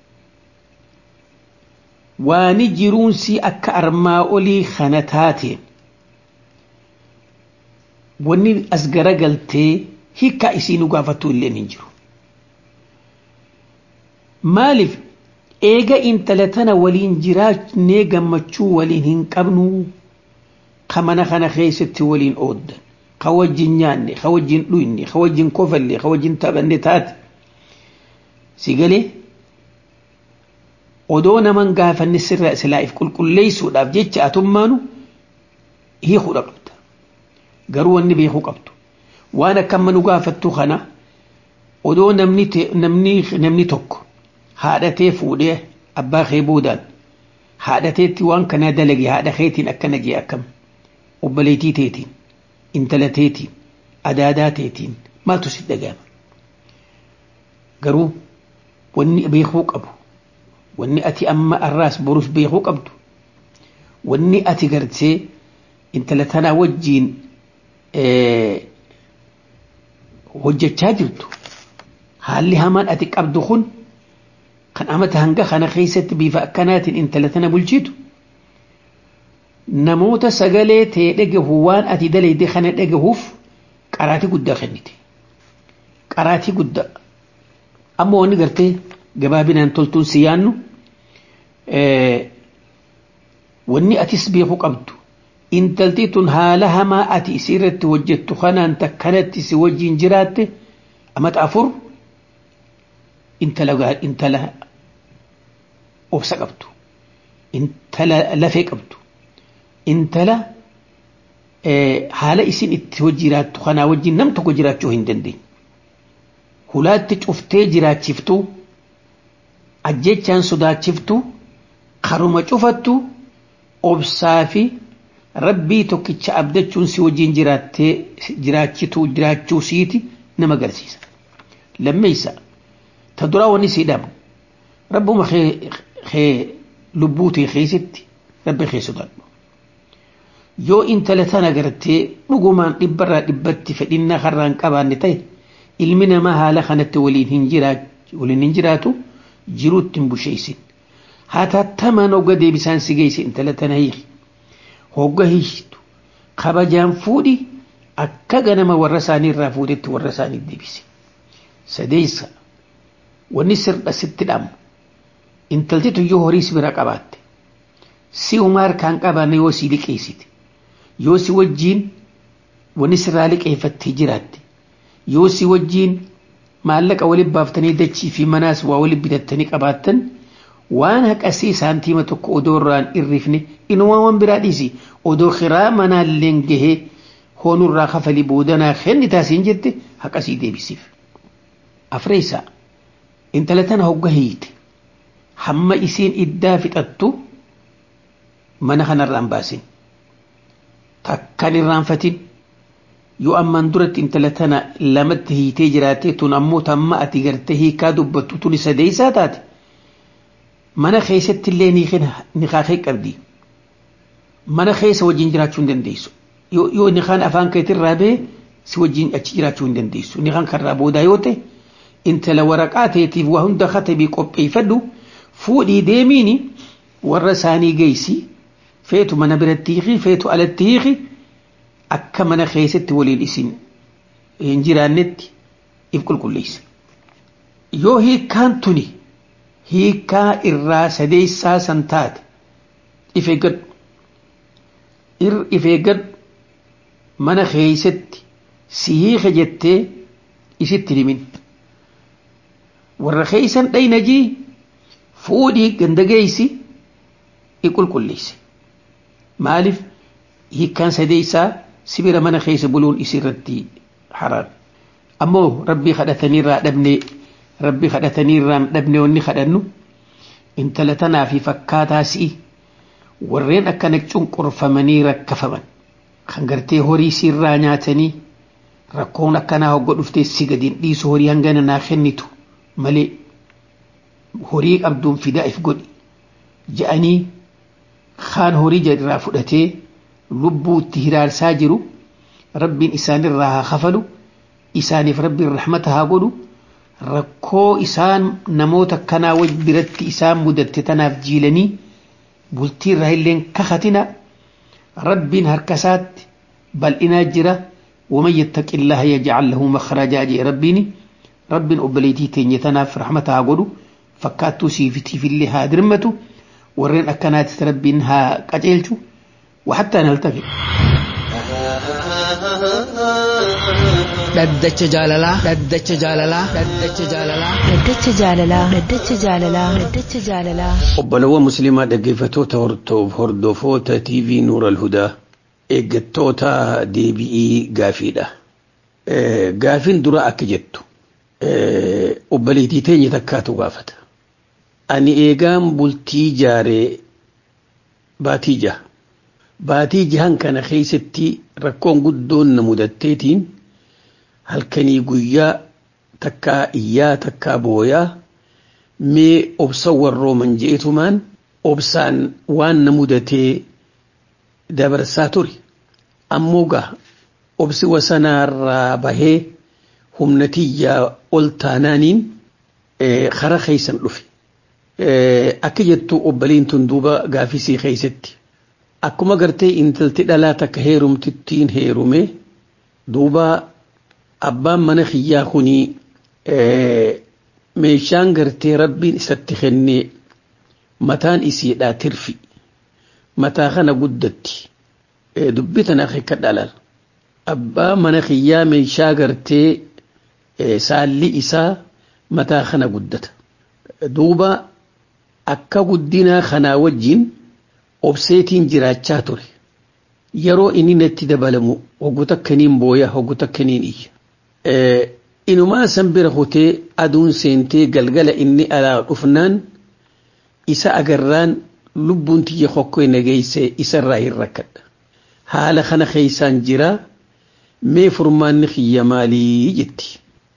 waani jiruunsi akka armaa olii kana taateen wanni as garagaltee hiikkaa isiinu gaafattu illeen hin jiru maaliif eega intala tana waliin jiraachnee gammachuu waliin hin qabnu ka mana kana keessatti waliin ooddan ka wajjin nyaanne ka wajjin dhuyne ka wajjin kofalle ka wajjin taphanne taate si galee odoo naman gaafanne sirra silaa'if qulqulleessuudhaaf jecha atummaanu hiikuu qabda garuu wanni beekuu qabdu waan akka amma nu gaafattu kana odoo namni tokko haadhatee fuudhee abbaa kee boodaan haadhateetti waan kana dalage haadha keetiin akkana jee akkam obboleetii teetiin intala teetiin adaadaa teetiin maaltu si dhagahama garuu wanni beekuu qabu wanni ati amma arraas borus beekuu qabdu wanni ati gartee intala tanaa wajjiin hojjechaa jirtu haalli hamaan ati qabdu kun kan amata hanga kana keessatti bifa akkanaatiin intala tana bulchitu namoota sagalee ta'e dhagahu waan ati dalayde kana dhagahuuf qaraatii guddaa kennite qaraatii guddaa amma wanni gartee gabaabinaan toltuun si yaannu wanni atis beekuu qabdu intalti tun haala hamaa ati isii irratti hojjettu kanaan takkanatti si wajjiin jiraatte amata afur intala intala obsa qabdu intala lafee qabdu intala haala isin itti hojii jiraattu kanaa wajjin nam tokko jiraachuu hin dandeenye hulaatti cuftee jiraachiftu ajjechaan sodaachiftu karuma cufattu obsaa fi rabbii tokkicha abdachuun si wajjin jiraattee jiraachituu jiraachuu siiti nama agarsiisa lammeeysa ta duraa wanni sii dhabu rabbuma kee lubbuu tee keessitti rabbi kee sodaadhu yoo intala tana gartee dhugumaan dhibbarraa dhibbatti fedhinnaa karraan qabaanne ta'e ilmi namaa haala kanatti waliin hin jiraatu jiruutti hin busheessin haa tattamaan hogga deebisaan si geesse intala tana hiiki hogga hiikitu kabajaan fuudhi akka ganama warra isaanii irraa fuudhetti warra isaanii deebise sadeessa wanni sirra sitti dhamu intalti tuyyoo horiis bira qabaatte si umaa harkaan qabaanne yoo si liqeessite yoo si wajjiin wani sirraa liqeeffattee jiraatte yoo si wajjiin maallaqa waliin baaftanii dachii fi manaas waa waliin bitattanii qabaattan waan haqasii saantiima tokko odoo irraan irrifne inumaa waan biraa dhiisi odoo kiraa manaalleen gahee hoonurraa kafalii boodanaa kenni taasiin jette haqasii deebisiif. Afreessaa intala tana hogga hiite hamma isiin iddaa fixattu mana kanarraan baasin takkan irraanfatin yoo ammaan duratti intala tana lamatti hiitee jiraate tun ammoo tamma ati gartee hiikaa dubbattu tuni sadeessaa taate mana keessatti illee niqaaqee qabdi mana keessa wajjin jiraachuu hin dandeessu yoo niqaan afaan keetirraa bee si wajjin achi jiraachuu hin dandeessu niqaan karraa boodaa yoo ta'e intala waraqaa teetiif waa hunda katabii qopheeffadhu fuudhii deemiini warra isaanii geessi feetu mana biratti hiiki feetu alatti hiiki akka mana keessatti waliin isin hin jiraannetti if qulqulleessa. Yoo hiikkaan tuni hiikkaa irraa sadeessaa san taate if eeggadhu. If eeggadhu mana keessatti si hiika jettee isitti himin. Warra keessan dhaynajii fuudhii ganda geessi i qulqulleesse. Maaliif hiikkaan sadeessaa sibira mana keessa buluun isirratti haraam. Ammoo rabbii kadhataniirraa dhabne rabbii kadhataniirraan dhabne wanni kadhannu intala tanaa fi fakkaataa si'i warreen akkana cunqurfamanii rakkafaman kan gartee horii siirraa nyaatanii rakkoon akkanaa hogga dhuftee si gadiin dhiisu horii hangana naa kennitu malee horii qabduun fidaa if godhi ja'anii kaan horii irraa fudhatee lubbuu itti hiraarsaa jiru rabbiin isaanirraa haa kafalu isaaniif rabbiin rahmata haa godhu rakkoo isaan namoota kanaa waj biratti isaan mudatte tanaaf jiilanii bultii irraa illeen kakatina rabbiin harkasaatti bal'inaa jira ومن يتق الله يجعل له مخرجا جاء ربيني رب أبليتي تيني تناف رحمتها قولوا فكاتو سيفتي في اللي هادرمتو ورين أكنات تربينها قجلتو وحتى نلتقي dhaddacha jaalalaa dhaddacha jaalalaa dhaddacha jaalalaa Dhaddacha jaalalaa Dhaddacha jaalalaa Dhaddacha jaalalaa obbolawwan musliimaa dhaggeeffattoota hordofoota TV Nuur Alhudaa eeggattoota deebi'ii gaafiidha. Gaafiin dura akka jettu obboleettii teenya takkaatu gaafata. Ani eegaan bultii jaaree baatii jaha. Baatii jahan kana keessatti rakkoon guddoon na mudatteetiin halkanii guyyaa takkaa iyyaa takkaa booyaa mee obsa warrooman jeetumaan obsaan waan na mudatee dabarsaa ture ammoo gaa obsi wasanaarraa bahee humnatiyyaa ol taanaaniin kara keeysan dhufe akka jettu obboliin tun duuba gaafisii keeysatti akkuma gartee intalti dhalaa takka heerumtittiin heerume duuba abbaan mana kiyyaa kunii meeshaan gartee rabbiin isatti kennee mataan isiidhaa tirfi mataa kana guddatti dubbi tana akka dhalal abbaa mana kiyyaa meeshaa gartee saalli isaa mataa kana guddata duuba akka guddinaa kanaa wajjin obseetiin jiraachaa ture yeroo inni natti dabalamu hoggu takkaniin booya hoggu takkaniin iyya inumaa san bira kutee aduun seentee galgala inni alaa dhufnaan isa agarraan lubbuun tiyya kokkoo nageeyse isarraa hin rakkadha haala kana keeysaan jira mee furmaanni kiyya maalii jetti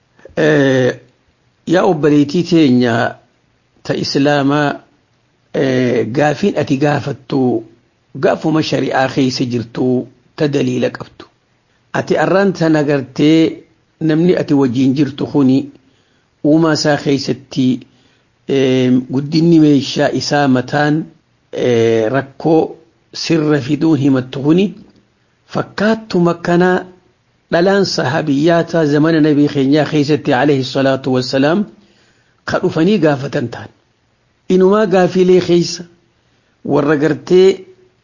yaa obboleetii teenya ta islaamaa gaafiin ati gaafattu gaafuma shari'aa keeysa jirtu ta daliila qabdu ati arraan tana gartee namni ati wajjiin jirtu kuni uumaa isaa keeysatti guddinni meeshaa isaa mataan rakkoo sirra fiduun himattu kuni fakkaattuma kanaa dhalaan sahabiyyaata zamana nabii keenyaa keeysatti alayhi salaatu wassalaam ka dhufanii gaafatan ta'an inumaa gaafilee keeysa warra gartee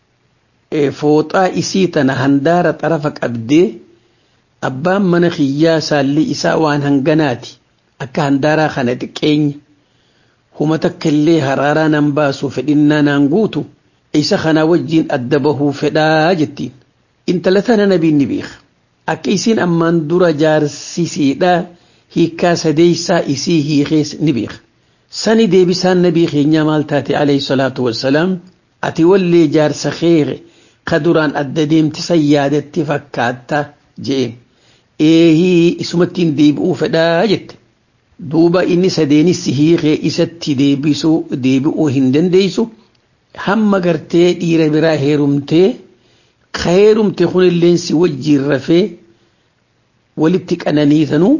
fooxaa isii tana handaara xarafa qabdee abbaan mana kiyyaa saalli isaa waan hanganaati akka handaaraa kana xiqqeenya huma takka illee haraaraa nan baasu fedhinnaa naan guutu isa kana wajjiin adda bahuu fedhaa jettiin intala tana nabiin ni beeka akka isiin ammaan dura jaarsisiidhaa hiikkaa sadeeysaa isii hiikees ni beeka sani deebisaan nabii keenyaa maal taate alayhi salaatu wassalaam ati wallee jaarsa keere ka duraan adda deemtisan yaadatti fakkaatta jeen eehii isumattiin deebi'uu fedhaa jette duuba inni sadeenissi hiikee isatti deebisuu deebi'uu hin dandeeysu hamma gartee dhiira biraa heerumtee ka heerumte kunilleen si wajjiin rafee walitti qananiitanuu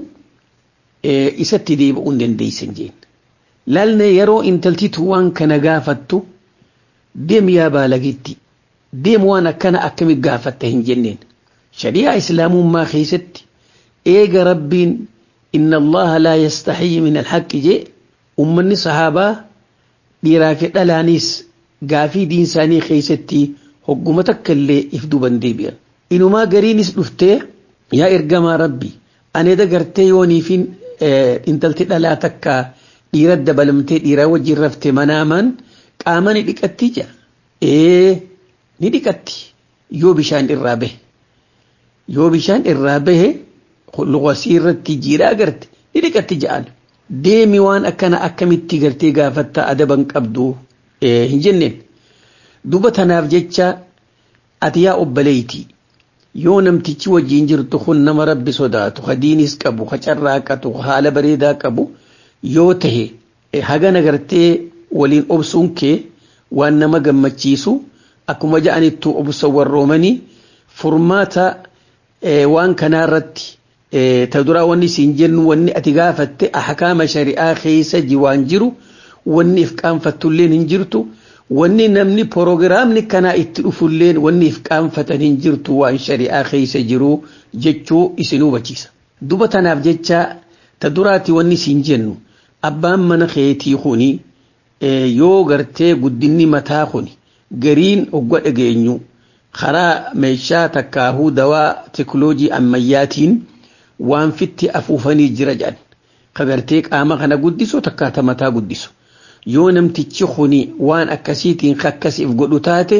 isatti deebi'uu hin dandeeysan jeen laalne yeroo intaltitu waan kana gaafattu deem yaa baalagitti deem waan akkana akkami gaafatta hin jenneen shari'aa islaamummaa keessatti eega rabbiin inna allaha laa yastaxiyyi min alhaqqi jee ummanni sahaabaa dhiiraa fi dhalaanis gaafii diin isaanii keessatti hogguma takka illee if duban deebi'an inumaa gariinis dhuftee yaa ergamaa rabbi ani dagartee yooniifin intalti dhalaa takka dhiira dabalamtee dhiiraa wajjin rafte manaamaan qaama ni dhiqatti jira ee ni dhiqatti yoo bishaan irraa bahe yoo bishaan irraa bahe luqasii irratti jiidhaa agarte ni dhiqatti ja'an deemi waan akkana akkamitti gartee gaafatta adaban qabdu hin jenneen duba tanaaf jecha ati yaa obbaleeyti yoo namtichi wajjin jirtu kun nama rabbi sodaatu ka diinis qabu ka carraaqatu ka haala bareedaa qabu yoo tahe hagana gartee waliin obsuun kee waan nama gammachiisu akkuma ja'anittu obsa warroomanii furmaata waan kanaarratti ta duraa wanni siin jennu wanni ati gaafatte ahkaama shari'aa keessa ji waan jiru wanni if qaanfattulleen hin jirtu wanni namni proogiraamni kanaa itti dhufulleen wanni if qaanfatan hin jirtu waan shari'aa keessa jiru jechuu isin hubachiisa. Duba tanaaf jecha ta duraati wanni siin jennu abbaan mana keetii kuni yoo gartee guddinni mataa kuni gariin ogga dhageenyu karaa meeshaa takkaahuu dawaa teekinooloojii ammayyaatiin waan fitti afuufanii jira jedhan ka gartee qaama kana guddisu takkaata mataa guddisu yoo namtichi kuni waan akkasiitiin akkasiif godhu taate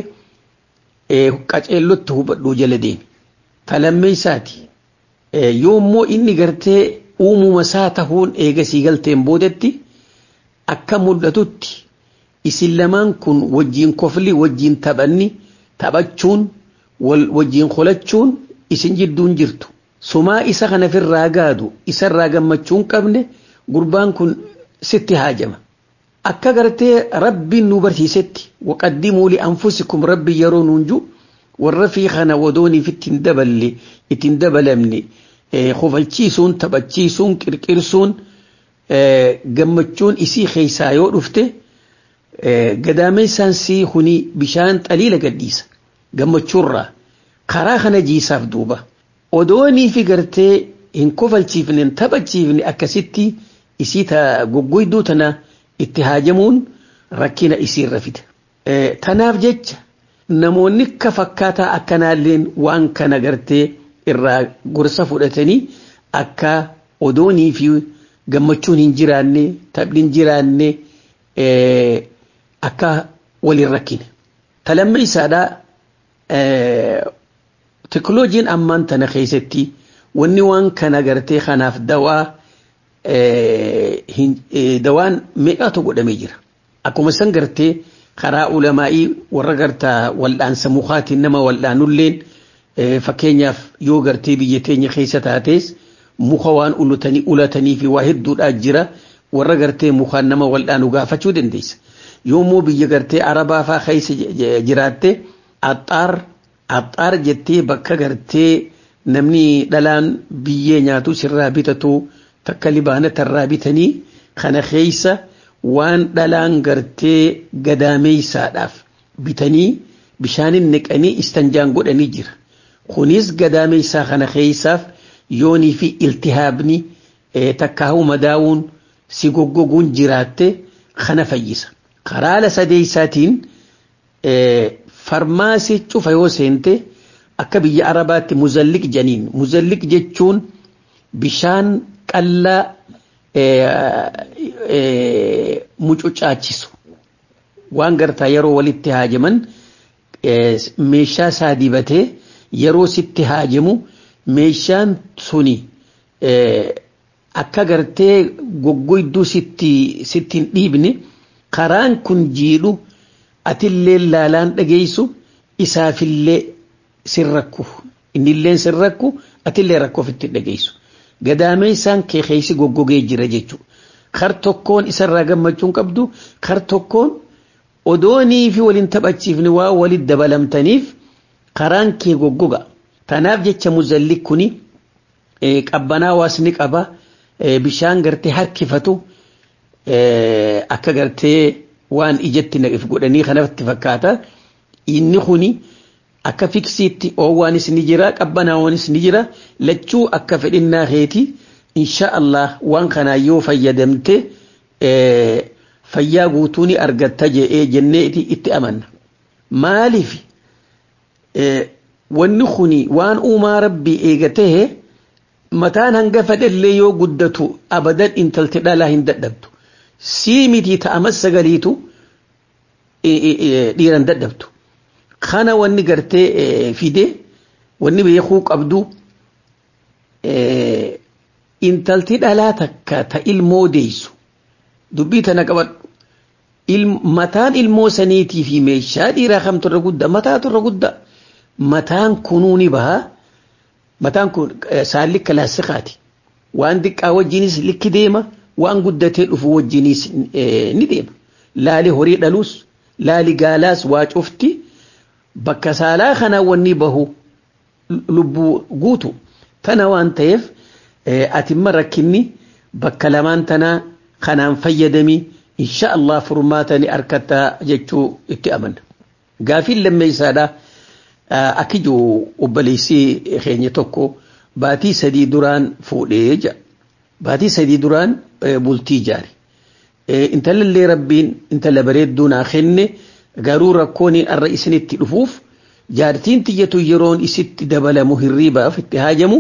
qaceellotti hubadhuu jala deemi talammeessaati yoo immoo inni gartee uumuma isaa tahuun eegasii galteen boodetti akka mul'atutti isin lamaan kun wajjiin kofli wajjiin taphanni taphachuun wajjiin qolachuun isin jidduun jirtu sumaa isa kana firraa gaadu isarraa gammachuun qabne gurbaan kun sitti haajama akka gartee rabbiin nu barsiisetti waqaddimuu li anfusikum rabbi yeroo nuunju warra fi kana wadooniif ittiin daballe ittiin dabalamne kofalchiisuun taphachiisuun qirqirsuun gammachuun isii keessaa yoo dhufte gadaameessaan sii huni bishaan xaliila gadhiisa gammachuurraa karaa kana jiisaaf duuba odoonii fi gartee hin kofalchiifne hin taphachiifne akkasitti isii ta goggoyduu tana itti haajamuun rakkina isiirra fida. Tanaaf jecha namoonni akka fakkaataa akkanaalleen waan kana gartee irraa gorsa fudhatanii akka odoonii fi gammachuun hin jiraanne taphni hin jiraanne akka waliin rakkine. Talamma isaadhaa teekinooloojiin ammaan tana keessatti wanni waan kana gartee kanaaf dawaa dawaan meeqaatu godhamee jira. Akkuma san gartee karaa ulamaa'ii warra gartaa wal'aansa mukaatiin nama wal'aanulleen fakkeenyaaf yoo gartee biyya teenya keessa taates muka waan ulatanii ulatanii fi waa hedduudhaa jira warra gartee mukaan nama wal'aanu gaafachuu dandeessa. Yoommoo biyya gartee arabaa faa keessa jiraatte axxaar axxaar jettee bakka gartee namni dhalaan biyyee nyaatu sirraa bitatu takka libaanatarraa bitanii kana keessa waan dhalaan gartee gadaameeysaadhaaf bitanii bishaanin neqanii istanjaan godhanii jira. Kunis gadaameeysaa kana keessaaf yoonii fi iltihaabni takkaahu madaawuun si goggoguun jiraatte kana fayyisa. Karaa sadeeysaatiin farmaasii cufa yoo seente akka biyya arabaatti muzalliq janiin muzalliq jechuun bishaan qallaa mucucaachisu waan gartaa yeroo walitti haajaman meeshaa isaa dibatee yeroo sitti haajamu meeshaan suni akka gartee goggoyduu sitti sittiin dhiibne karaan kun jiidhu atillee laalaan dhageessu isaafillee sin rakku innillee sin rakku atillee rakku ofitti dhageessu gadaamee isaan kee keeysi goggogee jira jechuudha. Kar tokkoon isarraa gammachuun qabdu kar tokkoon odoonii fi waliin taphachiifni waa walitti dabalamtaniif karaan kee goggoga. Tanaaf jecha muzalli kuni qabbanaa waasni qaba bishaan gartee harkifatu akka gartee waan ijatti naqif godhanii kanatti fakkaata. Inni kuni akka fiksiitti oowwaanis ni jira qabbanaawwanis ni jira lachuu akka fedhinnaa keeti insha Allah waan kanaa yoo fayyadamte fayyaa guutuu ni argatta jedhee jennee itti amanna. Maaliif wanni kuni waan uumaa rabbii eegatee mataan hanga fedhallee yoo guddatu abadan intalti dhalaa hin dadhabdu. Sii miti ta'amas sagaliitu dhiiran dadhabdu. kana wanni gartee fide wanni beekuu qabdu intalti dhalaa takka ta ilmoo deessu dubbii tana qabadhu mataan ilmoo saniitii fi meeshaa dhiiraa kamtu irra guddaa mataatu irra guddaa mataan kunuu ni baha mataan kun saan likka laasikaati waan xiqqaa wajjinis likki deema waan guddatee dhufu wajjinis ni deema laali horii dhaluus laali gaalaas waa cufti. bakka saalaa kana wanni bahu lubbuu guutu tana waan ta'eef atimma rakkinni bakka lamaan tanaa kanaan fayyadami insha Allah furmaatani arkatta jechuu itti amanna. Gaafiin lammeessaadha akka jiru obboleessii keenya tokko baatii sadii duraan fuudhee jira. Baatii sadii duraan bultii ijaare. Intalallee rabbiin intala bareedduu naa kenne. garuu rakkoon irra isinitti dhufuuf jaartiin tiyyatu yeroon isitti dabalamu hirriibaaf itti haajamu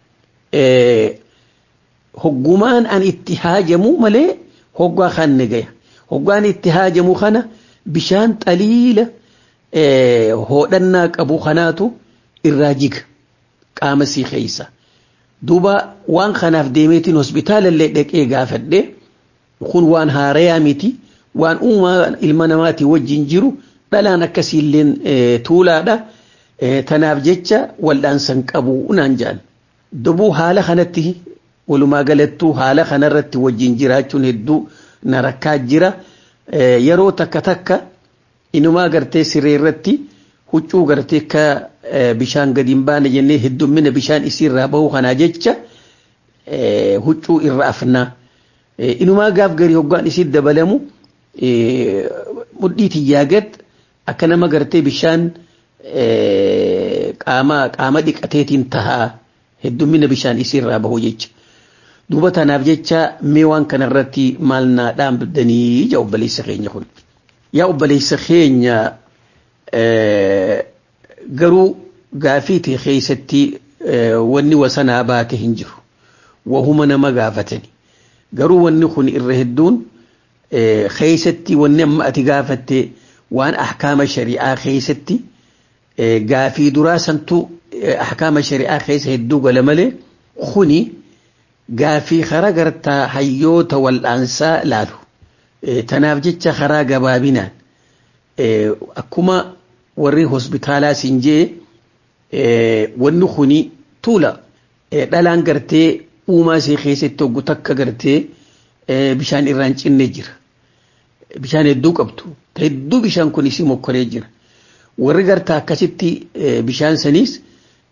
hoggumaan an itti haajamu malee hoggaa kan ni gaya hoggaan itti haajamu kana bishaan xaliila hoodhannaa qabu kanaatu irraa jiga qaama sii keeysa duuba waan kanaaf deemeetiin hospitaalallee dhaqee gaafadhe kun waan haarayaa miti. waan uumaa ilma namaatii wajjin jiru dhalaan akkasiilleen tuulaadha. Tanaaf jecha wal'aansan qabu naan jedhan. Dubuu haala kanatti walumaa galattuu haala kanarratti wajjin jiraachuun hedduu na rakkaa jira. Yeroo takka takka inumaa gartee siree irratti huccuu gartee akka bishaan gadi hin baane jennee heddummina bishaan isiirraa bahu kanaa jecha huccuu irra afnaa. Inumaa gaaf garii hoggaan isii dabalamu mudhii tiyyaagat akka nama gartee bishaan qaama qaama dhiqateetiin tahaa heddummina bishaan isiirraa bahu jecha. Duuba tanaaf jecha mee waan kanarratti maal naa dhaambdanii ija obboleessa keenya kun. Yaa obboleessa keenya garuu gaafiitii keessatti wanni wasanaa baate hin jiru. Wahuma nama gaafatani. Garuu wanni kun irra hedduun keessatti wanni amma ati gaafatte waan ahkaama shari'aa keessatti gaafii duraa santu ahkaama shari'aa keessa hedduu gala malee kuni gaafii karaa gartaa hayyoota wal'aansaa laalu. Tanaaf jecha karaa gabaabinaan akkuma warri hospitaalaa siin jee wanni kuni tuula dhalaan gartee uumaa isee keessatti hoggu takka gartee bishaan irraan cinne jira. Bishaan hedduu qabdu. Hedduu bishaan kun isii mokkoree jira. Warri gartaa akkasitti bishaan saniis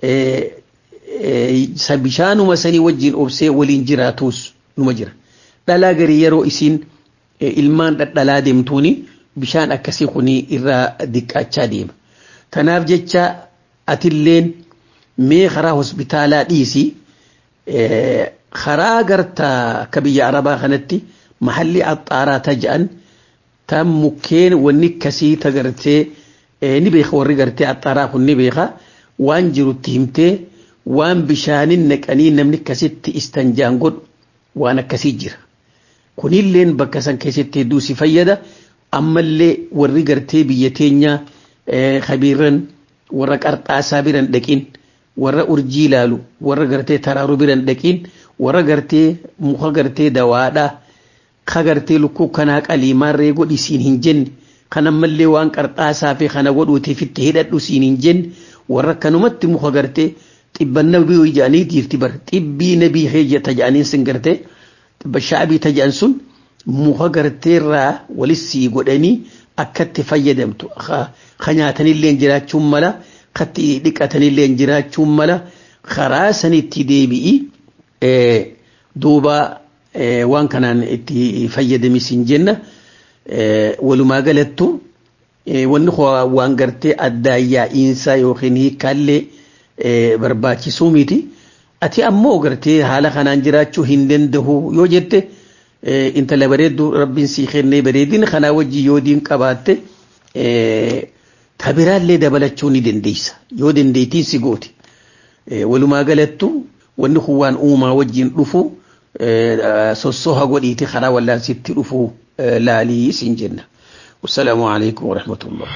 bishaanuma sanii wajjin obsee waliin jiraatus numa jira. Dhalaa garii yeroo isiin ilmaan dhadhalaa deemtuuni bishaan akkasii kuni irraa diqqaachaa deema. Tanaaf jecha atilleen mee karaa hospitaalaa dhiisii karaa gartaa akka biyya arabaa kanatti mahalli axxaaraa ta jedhan tan mukkeen wanni akkasii tagartee ni beeka warri gartee axxaaraa kun ni beeka waan jirutti himtee waan bishaanin naqanii namni akkasitti istanjaan godhu waan akkasii jira. Kunilleen bakka san keessatti hedduu si fayyada ammallee warri gartee biyya teenyaa kabiirran warra qarxaasaa biran dhaqin warra urjii ilaalu warra gartee taraaruu biran dhaqin warra gartee muka gartee dawaadhaa ka gartee lukkuu kanaa qaliimaarree godhi siin hin jenne kan ammallee waan qarxaasaa fi kana godhuutiif itti hidhadhu siin hin jenne warra kanumatti muka gartee xibban nabii ija'anii jirti bar xibbii nabii heeyyata ja'aniin sin gartee xibba shaabii taja'an sun muka garteerraa walissii godhanii akkatti fayyadamtu ka nyaatanillee jiraachuun mala katti dhiqatanillee jiraachuun mala karaa sanitti deebi'i duuba waan kanaan itti fayyadamis hin jenna walumaa galattu wanni waan gartee addaayyaa'iinsaa yookiin hiikkaallee barbaachisuu miti ati ammoo gartee haala kanaan jiraachuu hin danda'u yoo jette intala bareeddu rabbiin sii kennee bareedina kanaa wajji yoo diin qabaatte tabiraallee dabalachuu ni dandeessa yoo dandeettiin si gooti walumaa galattu wanni kun waan uumaa wajjin dhufu sossoha godhiiti karaa wallaansitti dhufu laalii siin jenna wassalaamu alaikum warahmatullah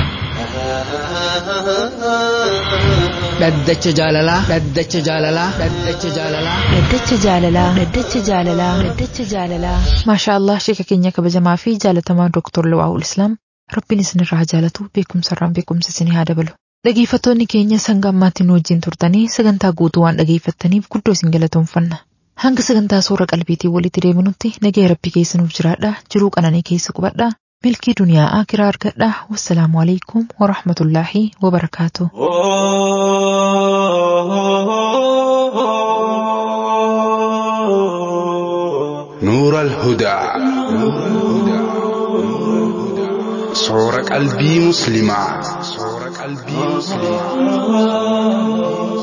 dhaddacha jaalalaa dhaddacha jaalalaa dhaddacha jaalalaa Dhaddacha jaalalaa Dhaddacha jaalalaa Dhaddacha jaalalaa Maashaa Allah sheeka keenya kabajamaa fi jaalatamaa Dooktor Lawaa'ul Islaam Rabbiin isinirraa jaalatu beekumsarraan beekumsa isinii haa dabalu. Dhageeffattoonni keenya sanga ammaatti nu wajjin turtanii sagantaa guutuu waan dhageeffattaniif guddoo isin galatoomfanna. Hanga sagantaa soora qalbiitiin walitti deebinutti nagaya rabbi keessa nuuf jiraadha jiruu qananii keessa qubadha milkii duniyaa akiraa argadha wassalaamu alaikum warahmatullaahi wabarakaatu. نور الهدى صور قلبي مسلما صور قلبي مسلما